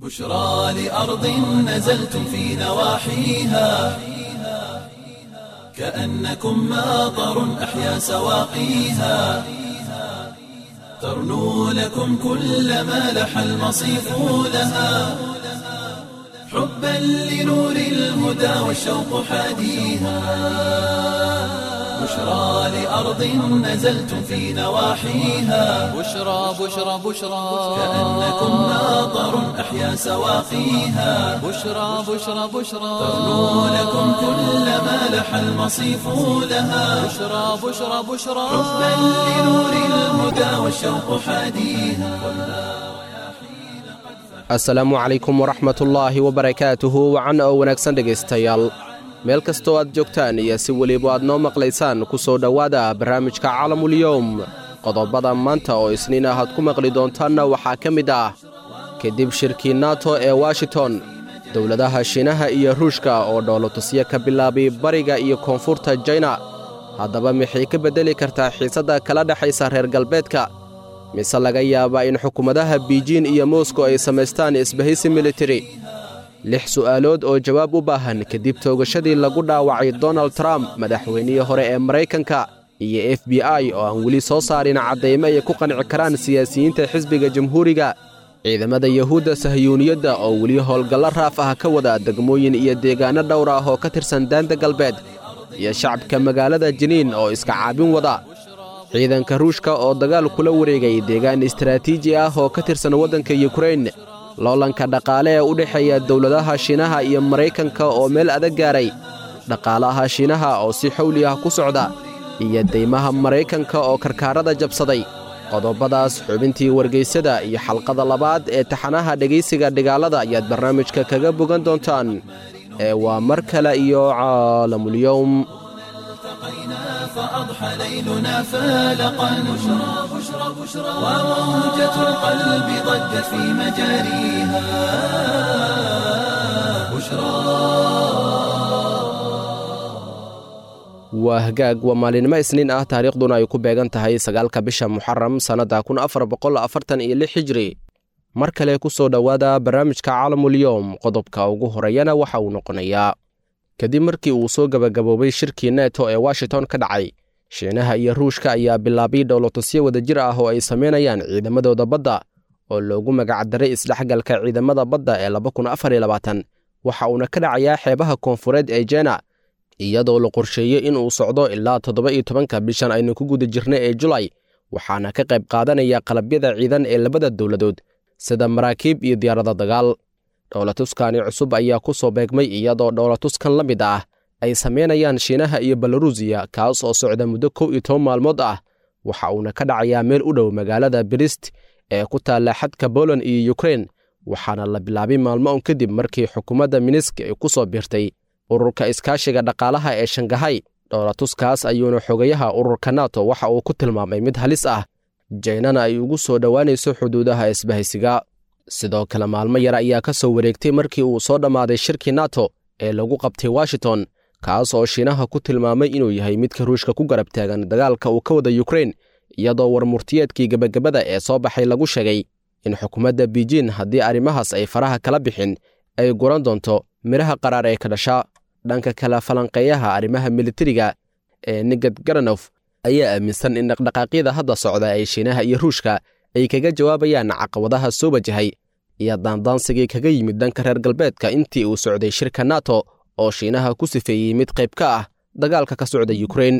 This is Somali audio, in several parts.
بشرى لأرض نزلتم في نواحيها كأنكم ماطر أحيا سواقيها ترنو لكم كل ما لح المصيف لها حبا لنور الهدى والشوق حاديها بشرى لأرض نزلتم في نواحيها بشرى بشرى بشرى كأنكم ماطر أحيا سواقيها بشرى بشرى بشرى ترنو لكم كل ما لح المصيف لها بشرى بشرى بشرى حبا لنور الهدى والشوق حاديها asalaamu calaykum waraxmatullaahi wabarakaatuhu wacan oo wanaagsan dhegaystayaal meel kastoo aad joogtaan iyo si weliba aad noo maqlaysaan ku soo dhowaada barnaamijka calamulyowm qodobada maanta oo isniin ah aad ku maqli doontaanna waxaa ka mid ah kadib shirkii nato ee washington dowladaha shiinaha iyo ruushka oo dhoolotusyo ka bilaabay bariga iyo koonfurta jaina haddaba maxay ka beddeli kartaa xiisadda kala dhexaysa reer galbeedka mise laga yaabaa in xukuumadaha biijin iyo moskow ay samaystaan isbahaysi militari lix su'aalood oo jawaab u baahan kadib toogashadii lagu dhaawacay donald trump madaxweynihii hore ee maraykanka iyo f b i oo aan weli soo saarin caddaymo ay ku qanci karaan siyaasiyiinta xisbiga jamhuuriga ciidamada yahuudda sahyuuniyadda oo weli howlgallo raaf ah ka wada degmooyin iyo deegaanno dhowr ah oo ka tirsan daanta galbeed iyo shacabka magaalada jiniin oo iska caabin wada ciidanka ruushka oo dagaal kula wareegay deegaan istaraatiiji ah oo ka tirsan waddanka yukrain loolanka dhaqaale ee u dhexeeya dowladaha shiinaha iyo maraykanka oo meel adag gaaray dhaqaalaha shiinaha oo si xowli ah ku socda iyo deymaha maraykanka oo karkaarada jabsaday qodobadaas xubintii wargaysada iyo xalqada labaad ee taxanaha dhegaysiga dhigaalada ayaad barnaamijka kaga bogan doontaan ee waa mar kale iyo caalamulyowm التقينا فأضحى ليلنا فالقا بشرى بشرى بشرى وموجة القلب ضجت في مجاريها بشرى waa hagaag waa maalinimo isniin ah taariikhduna ay ku beegan tahay sagaalka bisha muxaram sannadda kun afar boqol afartan iyo lix hijri mar kale ku soo dhowaada barnaamijka caalamulyoom qodobka ugu horeeyana waxa uu noqonayaa kadib markii uu soo gebagaboobay shirkii neto ee washington ka dhacay shiinaha iyo ruushka ayaa bilaabay dhowlatusyo wadajir ah oo ay samaynayaan ciidamadooda badda oo loogu magacdaray isdhexgalka ciidamada badda ee waxa uuna ka dhacayaa xeebaha koonfureed ee jena iyadoo la qorsheeyey in uu socdo ilaa toddoba iyo tobanka bishan aynu ku guda jirna ee julay waxaana ka qayb qaadanaya qalabyada ciidan ee labada dowladood sida maraakiib iyo diyaarada dagaal dhowlatuskani cusub ayaa ku soo beegmay iyadoo dhowlatuskan la mid ah ay samaynayaan shiinaha iyo belarusiya kaas oo socda muddo kow iyo toban maalmood ah waxa uuna ka dhacayaa meel u dhow magaalada brist ee ku taalla xadka boland iyo yukrain waxaana la bilaabay maalmo un kadib markii xukuumadda minisk ay ku soo biirtay ururka iskaashiga dhaqaalaha ee shangahay dhowlatuskaas ayuuna xogayaha ururka nato waxa uu ku tilmaamay mid halis ah jaynana ay ugu soo dhowaanayso xuduudaha isbahaysiga sidoo kale maalmo yar ayaa ka soo wareegtay markii uu soo dhammaaday shirkii nato ee lagu qabtay washington kaas oo shiinaha ku tilmaamay inuu yahay midka ruushka ku garab taagan dagaalka uu ka wada yukrain iyadoo warmurtiyeedkii gebagabada ee soo baxay lagu sheegay in xukuumadda biijin haddii arrimahaas ay faraha kala bixin ay guran doonto midhaha qaraar ee ka dhasha dhanka kale falanqeeyaha arrimaha militariga ee nigad garanof ayaa aaminsan in dhaqdhaqaaqyada hadda socda ee shiinaha iyo ruushka ay kaga jawaabayaan caqabadaha soo wajahay iyo daandaansigii kaga yimid dhanka reer galbeedka intii uu socday shirka nato oo shiinaha ku sifeeyey mid qayb ka ah dagaalka ka socda yukrain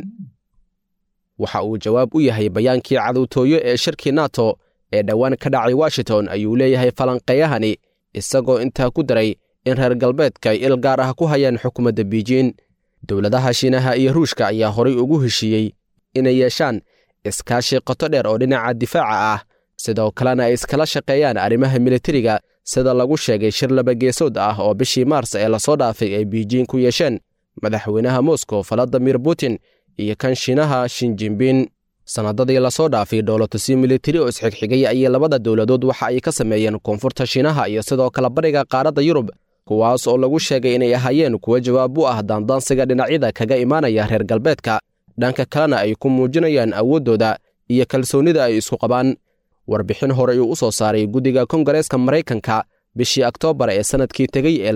waxa uu jawaab u yahay bayaankii cadowtooyo ee shirkii nato ee dhowaan ka dhacay washington ayuu leeyahay falanqeeyahani isagoo intaa ku daray in reer galbeedka ay il gaar ah ku hayaan xukuumadda biijin dowladaha shiinaha iyo ruushka ayaa horay ugu heshiiyey inay yeeshaan iskaashi qoto dheer oo dhinaca difaaca ah sidoo kalena ay iskala shaqeeyaan arrimaha militariga sida lagu sheegay shir labageesood ah oo bishii maars ee lasoo dhaafay ay biijin ku yeesheen madaxweynaha moskow valadimir putin iyo kan shiinaha shinjinbin sannadadii lasoo dhaafay dhowlatusyo militari oo isxigxigay ayay labada dowladood waxa ay ka sameeyeen koonfurta shiinaha iyo sidoo kale bariga qaaradda yurub kuwaas oo lagu sheegay inay ahaayeen kuwo jawaab u ah daandaansiga dhinacyada kaga imaanaya reer galbeedka dhanka kalena ay ku muujinayaan awooddooda iyo kalsoonnida ay isku qabaan warbixin hore uu u soo saaray guddiga kongareeska maraykanka bishii oktoobar ee sannadkii tegey ee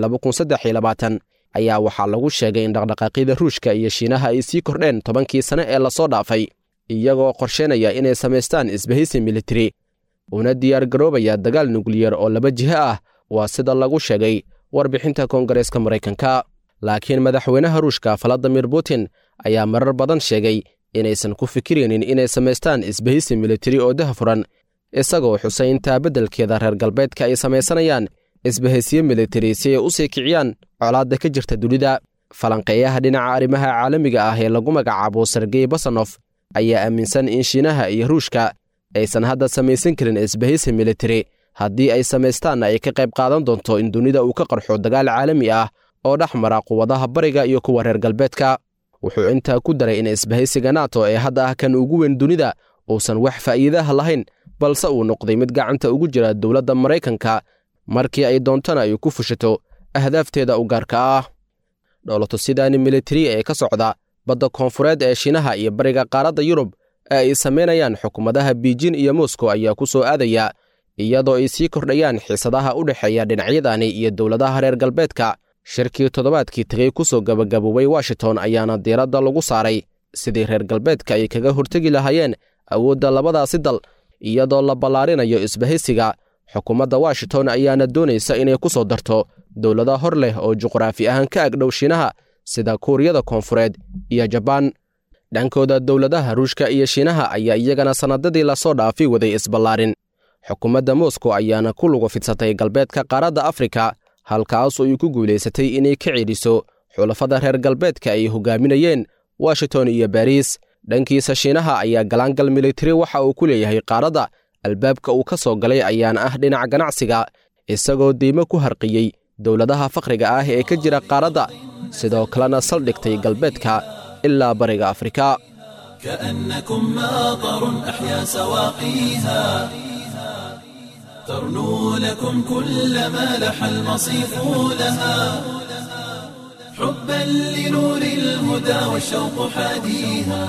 ayaa waxaa lagu sheegay in dhaqdhaqaaqyada ruushka iyo shiinaha ay sii kordheen tobankii sane ee lasoo dhaafay iyagoo qorsheynaya inay samaystaan isbahaysi militari una diyaargaroobaya dagaal nukliyar oo laba jiho ah waa sida lagu sheegay warbixinta koongareeska maraykanka laakiin madaxweynaha ruushka valadimir putin ayaa marar badan sheegay inaysan ku fikiraynin inay samaystaan isbahaysi militari oo dahafuran isagoo xusay intaa beddelkeeda reer galbeedka ay samaysanayaan isbahaysiyo militari si ay u sii kiciyaan colaadda ka jirta dunida falanqeeyaha dhinaca arrimaha caalamiga ah ee lagu magacaabo sergey basanof ayaa aaminsan in shiinaha iyo ruushka aysan hadda samaysan karin isbahaysi militari haddii ay samaystaanna ay ka qayb qaadan doonto in dunida uu ka qarxo dagaal caalami ah oo dhex mara quwadaha bariga iyo kuwa reer galbeedka wuxuu intaa ku daray in isbahaysiga nato ee hadda ah kan ugu weyn dunida uusan wax faa'iidaha lahayn balse uu noqday mid gacanta ugu jira dowladda maraykanka markii ay doontana ay ku fushato ahdaafteeda u gaarka ah dhoolatusidaani militari ee ka socda badda koonfureed ee shiinaha iyo bariga qaaradda yurub ee ay samaynayaan xukuumadaha biijin iyo moscow ayaa ku soo aadaya iyadoo ay sii kordhayaan xiisadaha u dhexeeya dhinacyadani iyo dowladaha reer galbeedka shirkii toddobaadkii tegey ku soo gabagaboobay washington ayaana diiradda lagu saaray sidii reer galbeedka ay kaga hortegi lahaayeen awoodda labadaasi dal iyadoo la ballaarinayo isbahaysiga xukuumadda washington ayaana doonaysa inay ku soo darto dowlada hor leh oo juqraafi ahaan ka agdhow shiinaha sida kuuriyada koonfureed iyo jabaan dhankooda dowladaha ruushka iyo shiinaha ayaa iyagana sannadadii lasoo dhaafay waday isballaarin xukuumadda moscow ayaana ku lugu fidsatay galbeedka qaaradda afrika halkaasoo ay ku guulaysatay inay ka cedhiso xulafada reer galbeedka ay hogaaminayeen washington iyo bariis dhankiisa shiinaha ayaa galaangal militari waxa uu ku leeyahay qaaradda albaabka uu ka soo galay ayaana ah dhinaca ganacsiga isagoo deymo ku harqiyey dowladaha fakhriga ah ee ka jira qaaradda sidoo kalena saldhigtay galbeedka ilaa bariga afrika كأنكم ماطر أحيا سواقيها ترنو لكم كل ما لح المصيف لها حبا لنور الهدى والشوق حاديها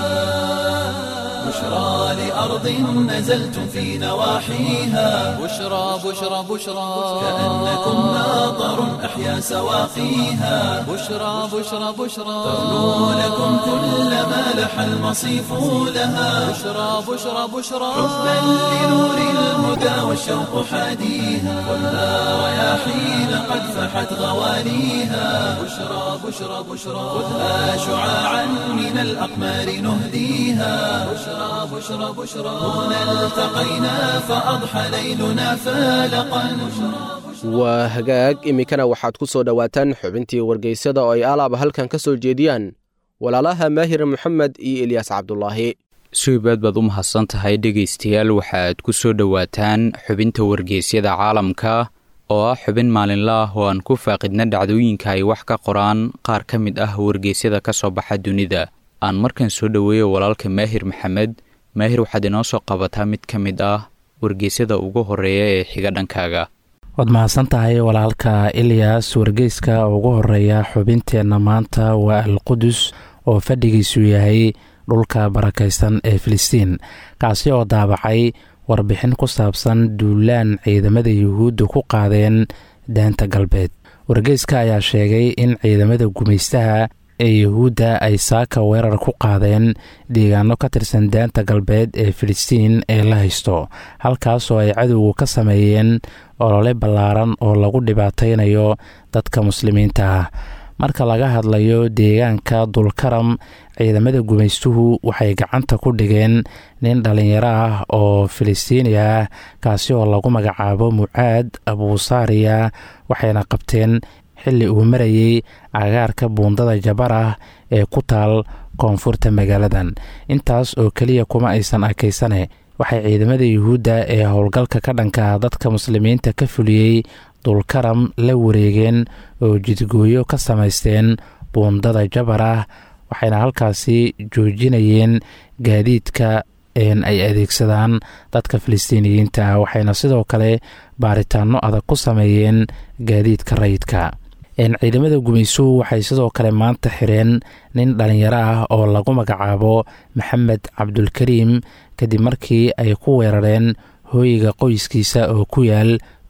بشرى لأرض نزلتم في نواحيها بشرى بشرى بشرى كأنكم ماطر أحيا سواقيها بشرى بشرى بشرى ترنو لكم كل ما لح المصيف لها بشرى بشرى بشرى حبا لنور الهدى والشوق حاديها خذها رياحين قد فحت غواليها بشرى بشرى بشرى خذها شعاعا من الأقمار نهديها بشرى بشرى بشرى هنا التقينا فأضحى ليلنا فالقا waa hagaag iminkana waxaad ku soo dhowaataan xubintii wargeysyada oo ay alaaba halkan ka soo jeediyaan walaalaha maahir moxamed iyo elyaas cabdulaahi suibaad baad u mahadsan tahay dhegaystayaal waxaad ku soo dhowaataan xubinta wargeysyada caalamka oo ah xubin maalinla ah oo aan ku faaqidna dhacdooyinka ay wax ka qoraan qaar ka mid ah wargeysyada ka soo baxa dunida aan markan soo dhoweeyo walaalka maahir maxamed maahir waxaad inoo soo qabataa mid ka mid ah wargeysyada ugu horeeya ee xiga dhankaaga waad mahadsan tahay walaalka ilyas wargeyska ugu horeeya xubinteenna maanta waa alqudus oo fadhigiisu yahay dhulka barakaysan ee filistiin kaasi oo daabacay warbixin ku saabsan duulaan ciidamada yuhuudda ku qaadeen daanta galbeed wargeyska ayaa sheegay in ciidamada gumaystaha ee yuhuudda ay saaka weerar ku qaadeen deegaano ka tirsan daanta galbeed ee filistiin ee la haysto halkaasoo ay cadowgu ka sameeyeen olole ballaaran oo lagu dhibaataynayo dadka muslimiinta ah marka laga hadlayo deegaanka dulkaram ciidamada gumaystuhu waxay gacanta ku dhigeen nin dhallinyaro ah oo filistiini ah kaasi oo lagu magacaabo mucaad abuusaariya waxayna qabteen xilli uu marayey agaarka buundada jabar ah ee ku taal koonfurta magaaladan intaas oo keliya kuma aysan arkaysane waxay ciidamada yuhuudda ee howlgalka ka dhanka dadka muslimiinta ka fuliyey dulkaram la wareegeen oo jidgooyo ka samaysteen buundada jabar ah waxayna halkaasi joojinayeen gaadiidka ay adeegsadaan dadka filistiiniyiinta waxayna sidoo kale baaritaano adag ku sameeyeen gaadiidka rayidka ciidamada gumaysuhu waxay sidoo kale maanta xireen nin dhallinyaro ah oo lagu magacaabo maxamed cabdulkariim kadib markii ay ku weerareen hooyiga qoyskiisa oo ku yaal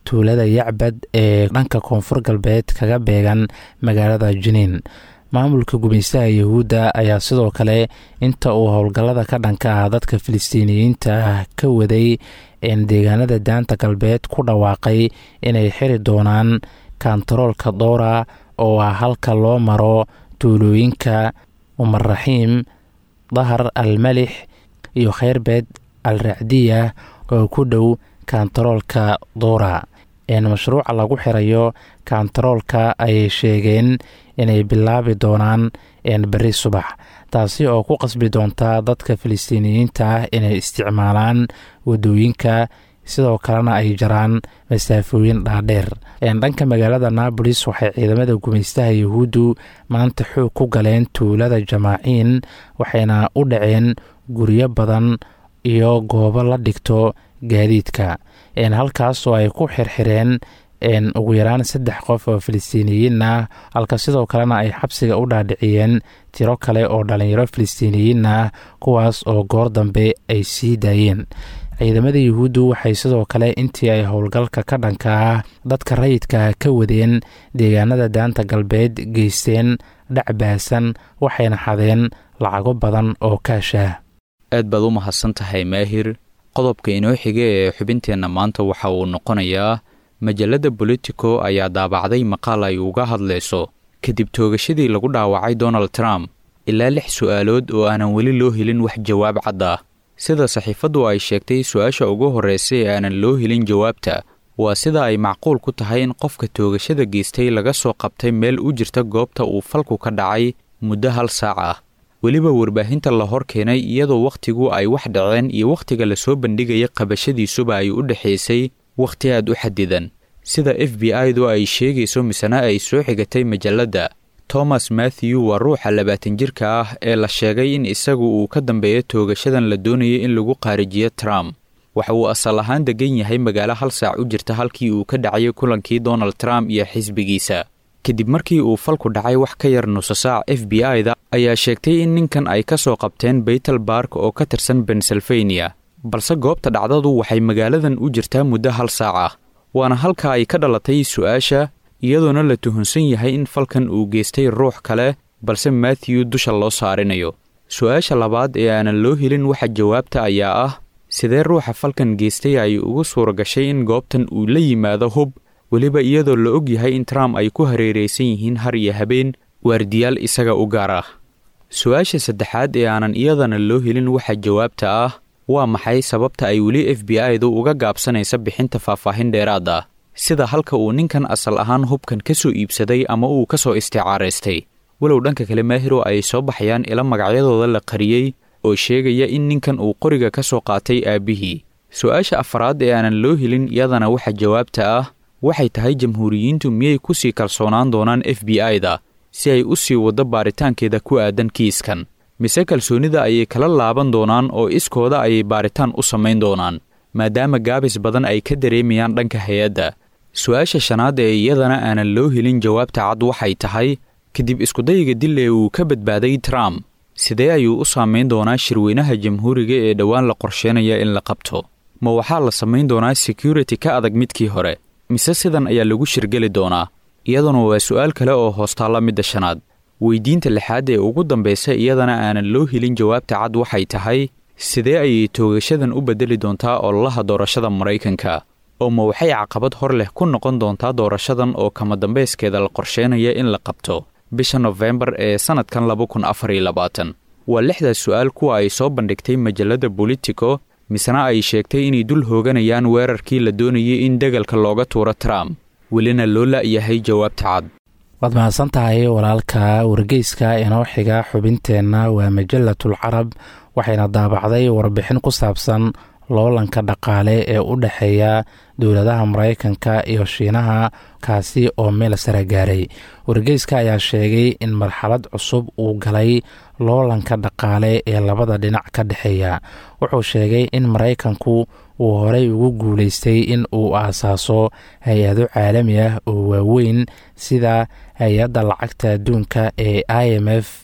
tuulada yacbad ee dhanka koonfur galbeed kaga beegan magaalada jiniin maamulka gumaystaha yahuudda ayaa sidoo kale inta uu howlgallada ka dhanka ah dadka filistiiniyiinta ah ka waday deegaanada daanta galbeed ku dhawaaqay inay xiri doonaan kantaroolka dowra oo ah halka loo maro tuulooyinka umarraxiim dahar al malix iyo kheyrbeed al racdiya oo ku dhow kantaroolka dowra mashruuca lagu xirayo kantaroolka ayay sheegeen inay bilaabi doonaan beri subax taasi oo ku qasbi doonta dadka filistiiniyiinta ah inay isticmaalaan wadooyinka sidoo kalena ay jaraan masaafooyin dhaadheer dhanka magaalada naabolis waxay ciidamada gumaystaha yahuuddu maanta xoog ku galeen tuulada jamaaciin waxayna u dhaceen guryo badan iyo goobo la dhigto gaadiidka halkaas oo ay ku xirxireen ugu yaraan saddex qof oo filistiiniyiin ah halka sidoo kalena ay xabsiga u dhaadhiciyeen tiro kale oo dhalinyaro filistiiniyiin ah kuwaas oo goor dambe ay sii daayeen ciidamada yuhuuddu waxay sidoo kale intii ay howlgalka ka dhanka ah dadka rayidka ka wadeen deegaanada daanta galbeed geysteen dhacbaasan waxayna xadeen lacago badan oo kaashaah aad baad u mahadsan tahay maahir qodobka inoo xiga ee xubinteenna maanta waxa uu noqonayaa majalladda bolitico ayaa daabacday maqaal ay uga hadlayso kadib toogashadii lagu dhaawacay donald trump ilaa lix su'aalood oo aanan weli loo helin wax jawaab cad ah sida saxiifaddu ay sheegtay su-aasha ugu horraysa ee aanan loo helin jawaabta waa sida ay macquul ku tahay in qofka toogashada geystay laga soo qabtay meel u jirta goobta uu falku ka dhacay muddo hal saac ah weliba warbaahinta la hor keenay iyadoo wakhtigu ay wax dhaceen iyo wakhtiga lasoo bandhigaya qabashadiisuba ay u dhexaysay wakhti aad u xadidan sida f b i-du ay sheegayso misena ay soo xigatay majalladda thomas mathew waa ruuxa labaatan jirka ah ee la sheegay in isagu uu ka dambeeyo toogashadan la doonayay in lagu qaarijiyo trump waxa uu asal ahaan degan yahay magaalo hal saac u jirta halkii uu ka dhacayay kulankii donald trump iyo xisbigiisa kadib markii uu falku dhacay wax ka yar nuso saac f b i-da ayaa sheegtay in ninkan ay ka soo qabteen baytel bark oo ka tirsan pennsylvania balse goobta dhacdadu waxay magaaladan u jirtaa muddo hal saac ah waana halka ay ka dhalatay su-aasha iyadoona la tuhunsan yahay in falkan uu geystay ruux kale balse mathew dusha loo saarinayo su-aasha labaad ee aanan loo helin waxa jawaabta ayaa ah sidee ruuxa falkan geystay ay ugu suura gashay in goobtan uu la yimaado hub weliba iyadoo la og yahay in trump ay ku hareeraysan yihiin har iyo habeen waardiyaal isaga u gaar ah su-aasha saddexaad ee aanan iyadana loo helin waxa jawaabta ah waa maxay sababta ay weli f b i-du uga gaabsanaysa bixinta faahfaahin dheeraad ah sida halka uu ninkan asal ahaan hubkan ka soo iibsaday ama uu ka soo isticaaraystay walow dhanka kale maahiro ay soo baxayaan ila magacyadooda la qariyey oo sheegaya in ninkan uu qoriga ka soo qaatay aabbihii su-aasha afaraad ee aanan loo helin iyadana waxa jawaabta ah waxay tahay jamhuuriyiintu miyay ku sii kalsoonaan doonaan f b i-da si ay u sii waddo baaritaankeeda ku aadan kiiskan mise kalsoonida ayay kala laaban doonaan oo iskooda ayay baaritaan u samayn doonaan maadaama gaabis badan ay ka dareemayaan dhanka hay-adda su-aasha shanaad ee iyadana aanan loo helin jawaabta cad waxay tahay kadib iskudayiga dil ee uu ka badbaaday trump sidee ayuu u saamayn doonaa shirweynaha jamhuuriga ee dhowaan la qorsheynaya in la qabto ma waxaa la samayn doonaa security ka adag midkii hore mise sidan ayaa lagu shirgeli doonaa iyaduna waa su-aal kale oo hoostaalla midda shanaad weydiinta lixaad ee ugu dambaysa iyadana aanan loo helin jawaabta cad waxay tahay sidee ayay toogashadan u beddeli doontaa ololaha doorashada maraykanka oo ma waxay caqabad hor leh ku noqon doontaa doorashadan oo kama dambayskeeda la qorsheynaya in la qabto bisha nofembar ee sannadkan laba kun afar iyo labaatan waa lixdaas su-aal kuwa ay soo bandhigtay majalladda bolitico misena ay sheegtay inay dul hooganayaan weerarkii la doonayay in degalka looga tuuro trump welina loo la'yahay jawaabta cad waad mahadsan tahay walaalka wargeyska inoo xiga xubinteenna waa majallatul carab waxayna daabacday warbixin ku saabsan loolanka dhaqaale ee u dhexeeya dowladaha maraykanka iyo shiinaha kaasi oo meel sare gaaray wargeyska ayaa sheegay in marxalad cusub uu galay loolanka dhaqaale ee labada dhinac ka dhexeeya wuxuu sheegay in maraykanku uu horey ugu guuleystay in uu aasaaso hay-ado caalami ah oo waaweyn sida hay-adda lacagta adduunka ee i m f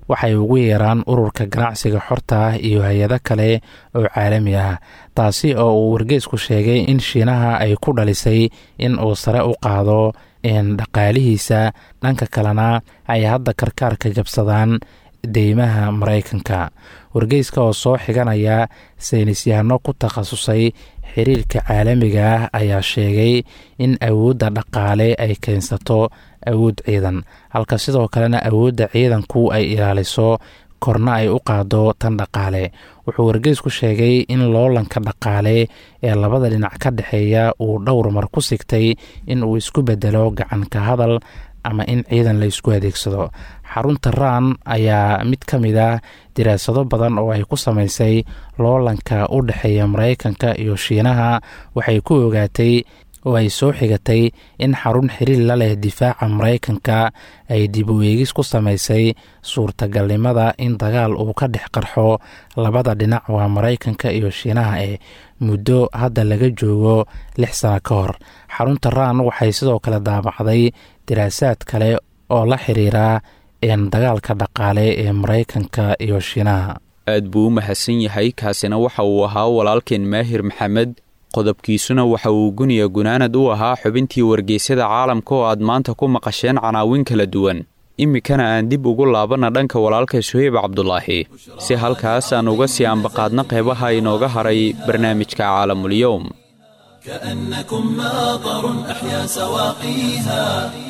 waxay ugu yeeraan ururka ganacsiga xorta ah iyo hay-ado kale oo caalami ah taasi oo uu wargeysku sheegay in shiinaha ay ku dhalisay in uu sare u qaado dhaqaalihiisa dhanka kalena ay hadda karkaarka jabsadaan deymaha maraykanka wargeyska oo soo xiganaya saynisyahano ku takhasusay xiriirka caalamiga ah ayaa sheegay in awoodda dhaqaale ay keensato awood ciidan halka sidoo kalena awoodda ciidanku ay ilaaliso korna ay u qaado tan dhaqaale wuxuu wargeysku sheegay in loolanka dhaqaale ee labada dhinac ka dhexeeya uu dhowr mar ku sigtay in uu isku bedelo gacanka hadal ama in ciidan la isku adeegsado xarunta raan ayaa mid ka mid ah diraasado badan oo ay ku samaysay loolanka u dhexeeya maraykanka iyo shiinaha waxay ku ogaatay oo ay soo xigatay in xarun xiriir la leh difaaca maraykanka ay dib u eegis ku samaysay suurtagalnimada in dagaal uu ka dhex qarxo labada dhinac waa maraykanka iyo shiinaha ee muddo hadda laga joogo lix sano ka hor xarunta raan waxay sidoo kale daabacday diraasaad kale oo la xiriira dagaalka dhaqaale ee maraykanka iyo shiinaha aad buu u mahadsan yahay kaasina waxa uu ahaa walaalkeen maahir maxamed qodobkiisuna waxa uu guniya gunaanad u ahaa xubintii wargeysyada caalamka oo aad maanta ku maqasheen canaawin kala duwan iminkana aan dib ugu laabanna dhanka walaalka suheyb cabdulaahi si halkaas aan uga sii ambaqaadna qeybaha inooga haray barnaamijka caalamulyowm كأنكم ماطر أحيا سواقيها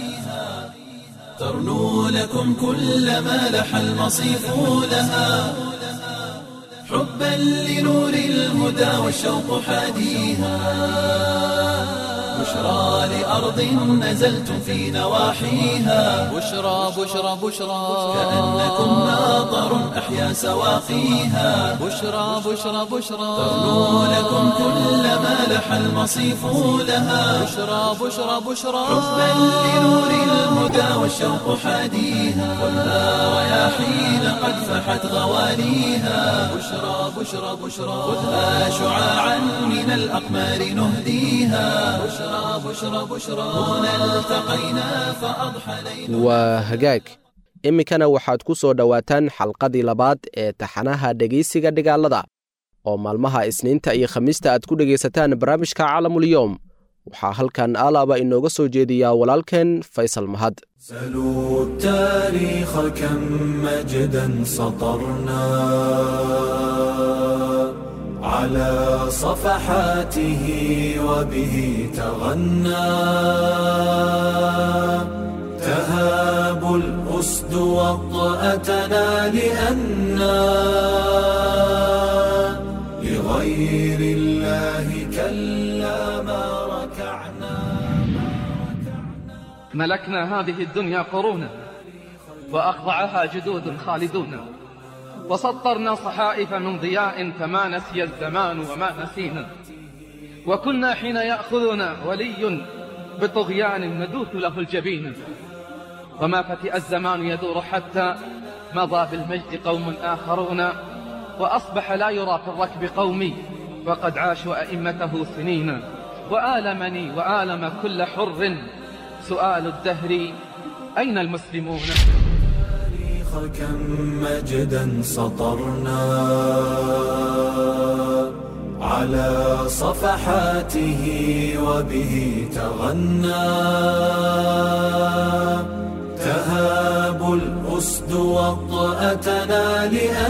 ترنو لكم كل ما لح المصيف لها حبا لنور الهدى والشوق حاديها بشرى لأرض نزلتم في نواحيها بشرى بشرى بشرى كأنكم ماطر أحيا سواقيها بشرى بشرى بشرى ترنو لكم كل ما لح المصيف لها بشرى بشرى بشرى حبا لنور الهدى والشوق حاديها خذها رياحين قد فحت غواليها بشرى بشرى بشرى خذها شعاعا من الأقمار نهديها بشرى بشرى بشرى هنا التقينا فأضحى ليل waa hagaag iminkana waxaad ku soo dhowaataan xalqadii labaad ee taxanaha dhegaysiga dhigaalada oo maalmaha isniinta iyo khamiista aad ku dhegaysataan barnaamijka caalamulyoom waxaa halkan alaaba inooga soo jeediyaa walaalkeen faysal mahad سلوا التاريخ كم مجدا سطرنا على صفحاته وبه تغنى تهاب الأسد وطأتنا لأنا لغير الله كلا ما ركعنا ملكنا هذه الدنيا قرونا وأخضعها جدود خالدون وسطرنا صحائف من ضياء فما نسي الزمان وما نسينا وكنا حين يأخذنا ولي بطغيان ندوث له الجبين وما فتئ الزمان يدور حتى مضى بالمجد قوم آخرون وأصبح لا يرى في الركب قومي وقد عاشوا أئمته سنين وآلمني وآلم كل حر سؤال الدهر أين المسلمون التاريخ كم مجدا سطرنا على صفحاته وبه تغنى تهاب الأسد وطأتنا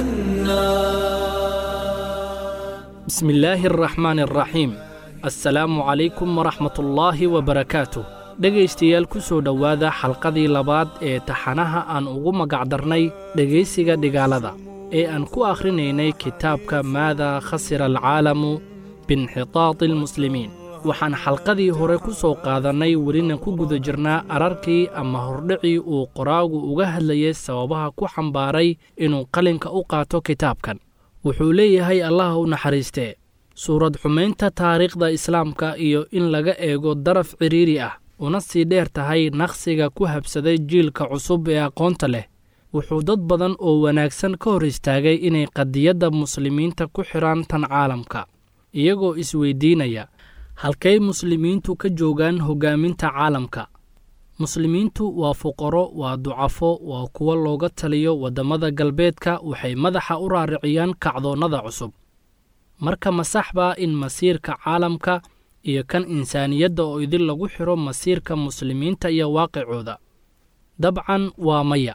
لأنا بسم الله الرحمن الرحيم assalaamu calaykum waraxmatullaahi wabarakaatu dhegaystayaal ku soo dhowaada xalqadii labaad ee taxanaha aan ugu magacdarnay dhegaysiga dhigaalada ee aan ku akhrinaynay kitaabka maadaa khasira alcaalamu biinxitaadi almuslimiin waxaan xalqadii hore ku soo qaadannay welina ku guda jirnaa ararkii ama hordhicii uu qoraagu uga hadlayay sababaha ku xambaaray inuu qalinka u qaato kitaabkan wuxuu leeyahay allaha u naxariistee suurad xumaynta taariikhda islaamka iyo in laga eego daraf cidhiiri ah una sii dheer tahay naqsiga ku habsaday jiilka cusub ee aqoonta leh wuxuu dad badan oo wanaagsan ka hor istaagay inay qadiyadda muslimiinta ku xidhaan tan caalamka iyagoo isweydiinaya halkay muslimiintu ka joogaan hoggaaminta caalamka muslimiintu waa fuqaro waa ducafo waa kuwo looga taliyo waddamada galbeedka waxay madaxa u raariciyaan kacdoonnada cusub marka masax baa in masiirka caalamka iyo kan insaaniyadda oo idin lagu xidho masiirka muslimiinta iyo waaqicooda dabcan waa maya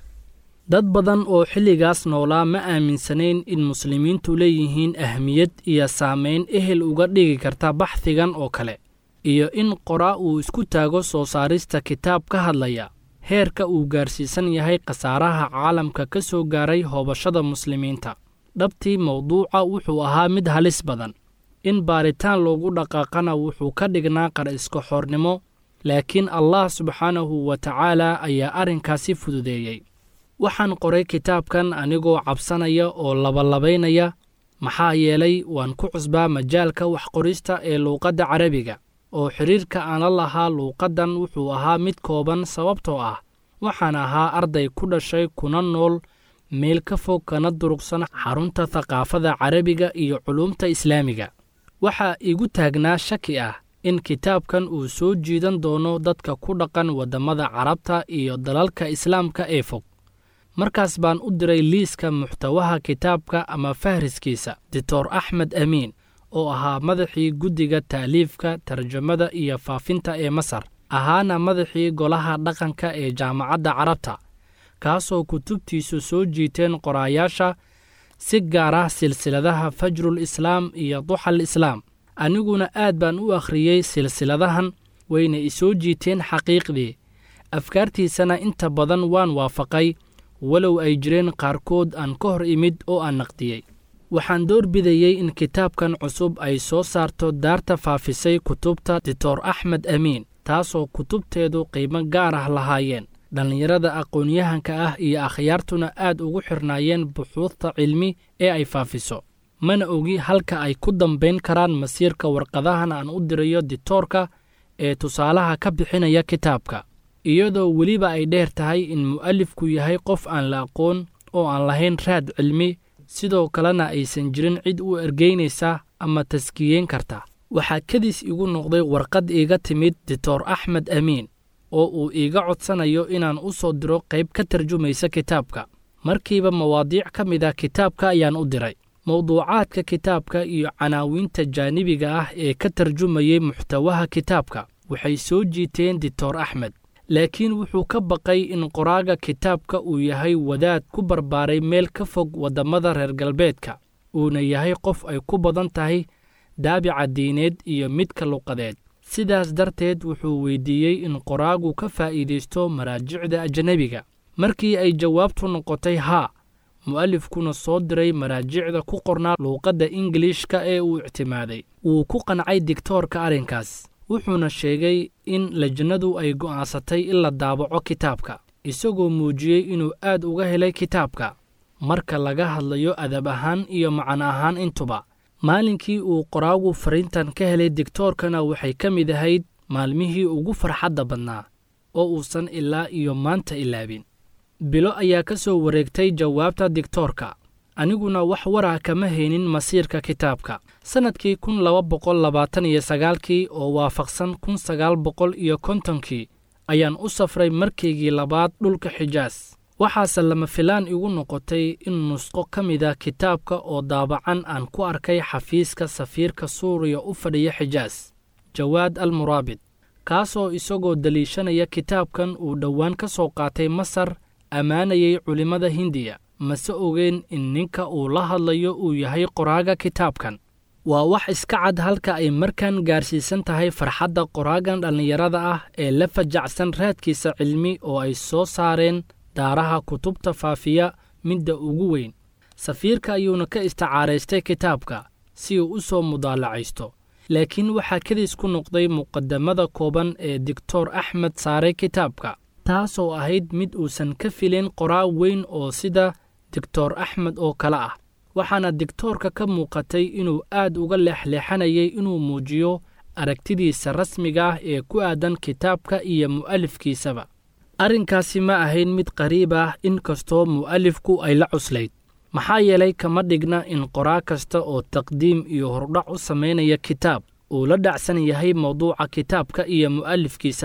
dad badan oo xilligaas noolaa ma aaminsanayn in muslimiintu leeyihiin ahmiyad iyo saamayn ehel uga dhigi karta baxdigan oo kale iyo in qoraa uu isku taago soo saarista kitaab ka hadlaya heerka uu gaarsiisan yahay khasaaraha caalamka ka soo gaaray hoobashada muslimiinta dhabtii mawduuca wuxuu ahaa mid halis badan in baaritaan loogu dhaqaaqana wuxuu ka dhignaa qar iska xoornimo laakiin allah subxaanahu wa tacaala ayaa arrinkaasi fududeeyey waxaan qoray kitaabkan anigoo cabsanaya oo labalabaynaya maxaa yeelay waan ku cusbaa majaalka waxqorista ee luuqadda carabiga oo xidhiirka aan la lahaa luuqaddan wuxuu ahaa mid kooban sababtoo ah waxaan ahaa arday ku dhashay kuna nool meel ka fog kana durugsan xarunta thaqaafada carabiga iyo culuumta islaamiga waxaa igu taagnaa shaki ah in kitaabkan uu soo jiidan doono dadka ku dhaqan waddamada carabta iyo dalalka islaamka ee fog markaas baan u diray liiska muxtawaha kitaabka ama fahriskiisa doctor axmed amiin oo ahaa madaxii guddiga taaliifka tarjamada iyo faafinta ee masar ahaana madaxii golaha dhaqanka ee jaamacadda carabta kaasoo kutubtiisu soo jiiteen qoraayaasha si gaar ah silsiladaha fajrul islaam iyo duxal islaam aniguna aad baan u akhriyey silsiladahan wayna isoo jiiteen xaqiiqdii afkaartiisana inta badan waan waafaqay walow ay jireen qaarkood aan ka hor imid oo aan naqdiyey waxaan door bidayey in kitaabkan cusub ay soo saarto daarta faafisay kutubta doctor axmed amiin taasoo kutubteedu qiimo gaar ah lahaayeen dhallinyarada aqoon-yahanka ah iyo akhyaartuna aad ugu xirnaayeen buxuudta cilmi ee ay faafiso mana ogi halka ay ku dambayn karaan masiirka warqadahan aan u dirayo ditoorka ee tusaalaha ka bixinaya kitaabka iyadoo weliba ay dheer tahay in mu'alifku yahay qof aan la aqoon oo aan lahayn raad cilmi sidoo kalena aysan jirin cid u ergeynaysa ama taskiyeyn karta waxaa kadis igu noqday warqad iiga timid doctor axmed amiin oo uu iiga codsanayo inaan u soo diro qayb ka tarjumaysa kitaabka markiiba mawaadiic ka mid a kitaabka ayaan u diray mawduucaadka kitaabka iyo canaawiinta jaanibiga ah ee ka tarjumayey muxtawaha kitaabka waxay soo jiiteen doctor axmed laakiin wuxuu ka baqay in qoraaga kitaabka uu yahay wadaad ku barbaaray meel ka fog waddamada reer galbeedka uuna yahay qof ay ku badan tahay daabica diineed iyo midka luqadeed sidaas darteed wuxuu weydiiyey in qoraagu ka faa'iidaysto maraajicda ajnebiga markii ay jawaabtu noqotay haa mu'alifkuna soo diray maraajicda ku qornaa luuqadda ingiliishka ee uu ictimaaday wuu ku qancay digtoorka arrinkaas wuxuuna sheegay in lajnadu ay go'aansatay in la daabaco kitaabka isagoo muujiyey inuu aad uga helay kitaabka marka laga hadlayo adab ahaan iyo macan ahaan intuba maalinkii uu qoraagu fariintan ka helay digtoorkana waxay ka mid ahayd maalmihii ugu farxadda badnaa oo uusan ilaa iyo maanta ilaabin bilo ayaa ka soo wareegtay jawaabta digtoorka aniguna wax warah kama haynin masiirka kitaabka sannadkii kun laba boqol labaatan iyo sagaalkii oo waafaqsan kun sagaal boqol iyo kontonkii ayaan u safray markaygii labaad dhulka xijaas waxaase lama filaan igu noqotay in nusqo ka mida kitaabka oo daabacan aan ku arkay xafiiska safiirka suuriya u fadhiya xijaas jawaad al muraabid kaasoo isagoo deliishanaya kitaabkan uu dhowaan ka soo qaatay masar ammaanayay culimmada hindiya mase ogeen in ninka uu la hadlayo uu yahay qoraaga kitaabkan waa wax iska cad halka ay markan gaarsiisan tahay farxadda qoraagan dhallinyarada ah ee la fajacsan raadkiisa cilmi oo ay soo saareen daaraha kutubta faafiya midda ugu weyn safiirka ayuuna ka isticaaraystay kitaabka si uu u soo mudaalacaysto laakiin waxaa kadis ku noqday muqadamada kooban ee doctor axmed saaray kitaabka taasoo ahayd mid uusan ka filin qoraa weyn oo sida doctor axmed oo kale ah waxaana digtoorka ka muuqatay inuu aad uga leexleexanayay inuu muujiyo aragtidiisa rasmiga ah ee ku aadan kitaabka iyo mu'alifkiisaba arrinkaasi ma ahayn mid qariib ah in kastoo mu'alifku ay la cuslayd maxaa yeelay kama dhigna in qoraa kasta oo taqdiim iyo hordhac u samaynaya kitaab uu la dhacsan yahay mawduuca kitaabka iyo mu'alifkiisaba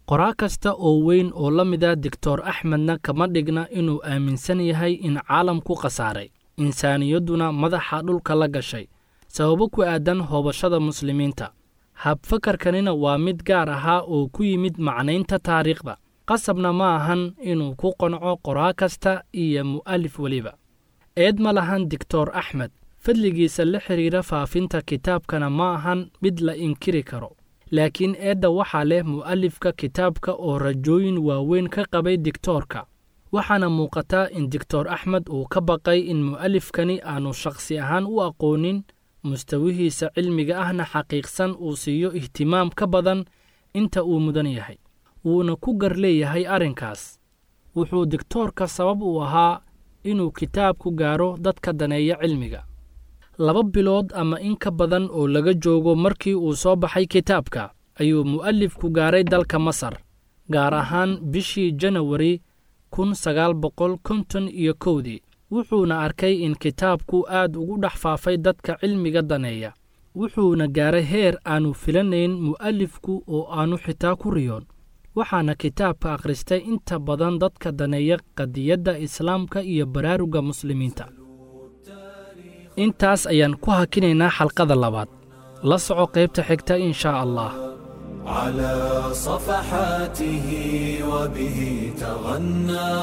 qoraa kasta oo weyn oo la mida doctor axmedna kama dhigna inuu aaminsan yahay in caalamku khasaaray insaaniyadduna madaxa dhulka la gashay sababo ku aadan hoobashada muslimiinta habfakarkanina waa mid gaar ahaa oo ku yimid macnaynta taariikhda qasabna ma ahan inuu ku qanco qoraa kasta iyo mu'alif weliba eed ma lahan doctor axmed fadligiisa la xidhiira faafinta kitaabkana ma ahan mid la inkiri karo laakiin eedda waxaa leh mu'alifka kitaabka oo rajooyin waaweyn ka qabay digtoorka waxaana muuqataa in doctor axmed uu ka baqay in mu'alifkani aanu shakhsi ahaan u aqoonin mustawihiisa cilmiga ahna xaqiiqsan uu siiyo ihtimaam ka badan inta uu mudan yahay wuuna ku gar leeyahay arrinkaas wuxuu digtoorka sabab u ahaa inuu kitaabku gaaro dadka daneeya cilmiga laba bilood ama in ka badan oo laga joogo markii uu soo baxay kitaabka ayuu mu'alifku gaaray dalka masar gaar ahaan bishii janawari kun sagaal boqol konton iyo kowdii wuxuuna arkay in kitaabku aad ugu dhex faafay dadka cilmiga daneeya wuxuuna gaaray heer aanu filanayn mu'alifku oo aanu xitaa ku riyoon waxaana kitaabka akhristay inta badan dadka daneeya qadiyadda islaamka iyo baraaruga muslimiinta intaas ayaan ku hakinaynaa xalqada labaad la soco qaybta xigta in shaa allah على صفحاته وبه تغنى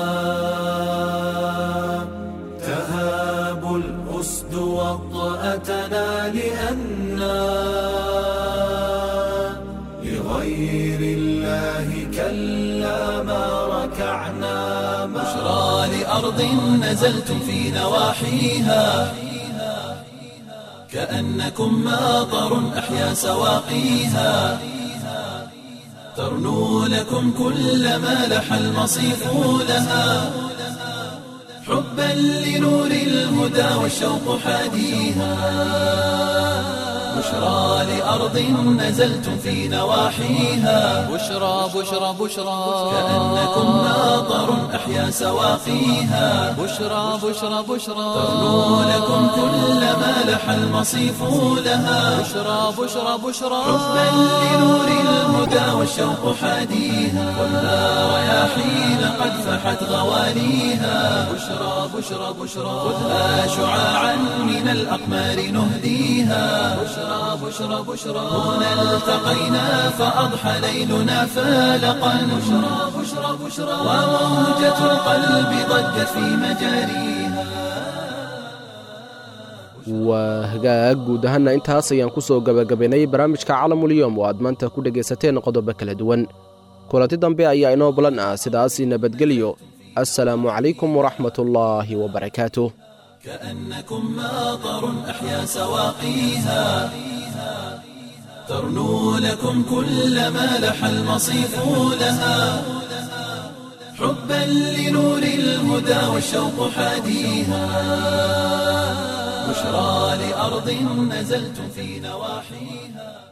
تهاب الأسد وطأتنا لأنا لغير الله كلا ما ركعنا بشرى لأرض نزلتم في نواحيها كأنكم ماطر أحيا سواقيها ترنو لكم كل ما لح المصيف لها حبا لنور الهدى والشوق حاديها بشرى لأرض نزلتم في نواحيها بشرى بشرى بشرى كأنكم ماطر أحيا سواقيها بشرى بشرى بشرى ترنو لكم كل ما لح المصيف لها بشرى بشرى بشرى حبا لنور الهدى والشوق حاديها خذها رياحين قد فحت غواليها بشرى بشرى بشرى خذها شعاعا من الأقمار نهديها بشرى بشرى بشرى هنا التقينا فأضحى ليلنا فالقا بشرى بشرى بشرى وموجة القلب ضجت في مجاريها waa hagaag guud ahaanna intaas ayaan ku soo gebagabaynay barnaamijka calamulyom oo aad maanta ku dhegaysateen qodobo kala duwan kulanti dambe ayaa inoo balan ah sidaasi nabadgelyo assalaamu calaykum waraxmatullaahi wabarakaatuh كأنكم ماطر أحيا سواقيها ترنو لكم كل ما لح المصيف لها حبا لنور الهدى والشوق حاديها بشرى لأرض نزلتم في نواحيها